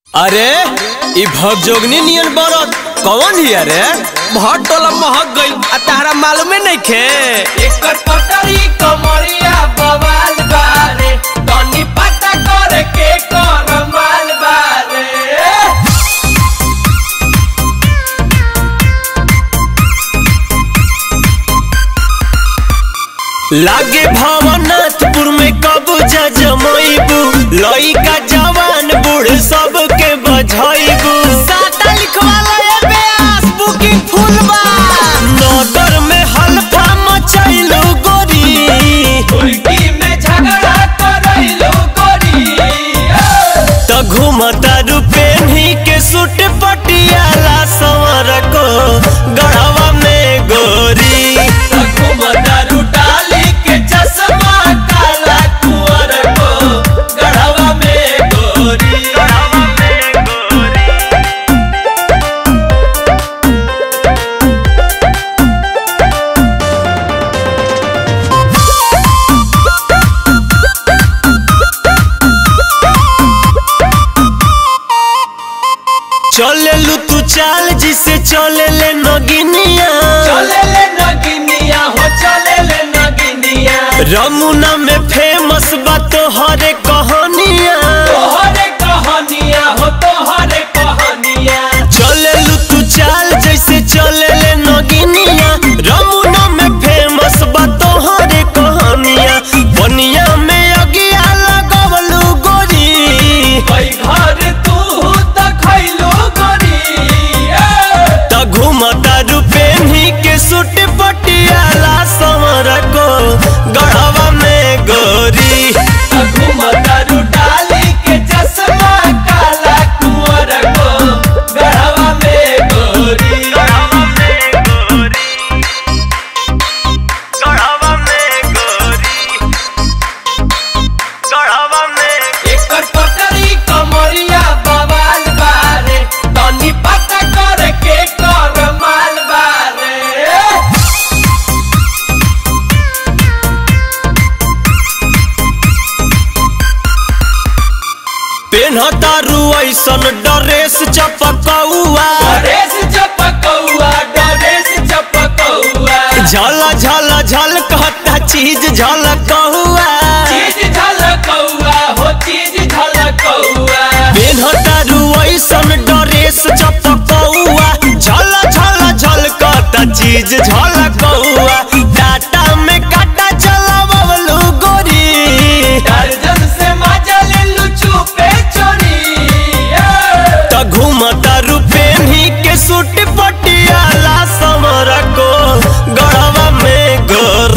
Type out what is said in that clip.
अरे ई भगजोगनी नियन बरत कौन हिया रे भट टोला महक गइल आ तारा मालूमे नइखे एकर पटरी कमरिया बवाल बारे तनी पता करे के कर माल बारे लागे भवनाथपुर में कब्जा जमैबू लइका जवान बूढ़ सबके बझैबू साता लिखवाला ए बेआस बुकिंग फुल बा नगर में हल्फा मचैलू गोरी उल्टी में झगड़ा करैलो गोरी त घूमता रुपेनी के सूट पटियाला संवर को गढ़वा में गोरी घुमदारू डाली के चश्मा काला कुंवर को गढ़वा में गोरी चले लू तू चाल जिसे चले ले नगिनिया चले ले नगिनिया हो चले ले नगिनिया रमुना में फेमस बा तोहरे कहानिया तोहरे कहानिया हो तोहरे कहानिया चले लू तू चाल जैसे चले ले नगिनिया रमुना में फेमस बा तोहरे कहानिया बनिया में अगिया लगवलू गोरी कई घर तू त खैलो गोरी त घूमता रुपेनी के सूट पटियाला समर को गढ़वा में गोरी घुमदारू डाली के चश्मा काला कुंवर को गढ़वा में गोरी एकर पटरी कमरिया बवाल बारे तनी पता करे के कर माल बारे पेन्हतारू ऐसन ड्रेस चपकौआ डरेस चपकौआ डरेस चपकौआ झल झल झल कहता चीज झलकौआ चीज झलकौआ हो चीज झलकौआ पेन्हतारू ऐसन ड्रेस चपकौआ झल झल झल कहता चीज झलकौआ टाटा में काटा चलावलू गोरी दर्जन से मजा ले लू छुपे चोरी त घूमता रुपेनी के सूट पटियाला समर को गढ़वा में गोर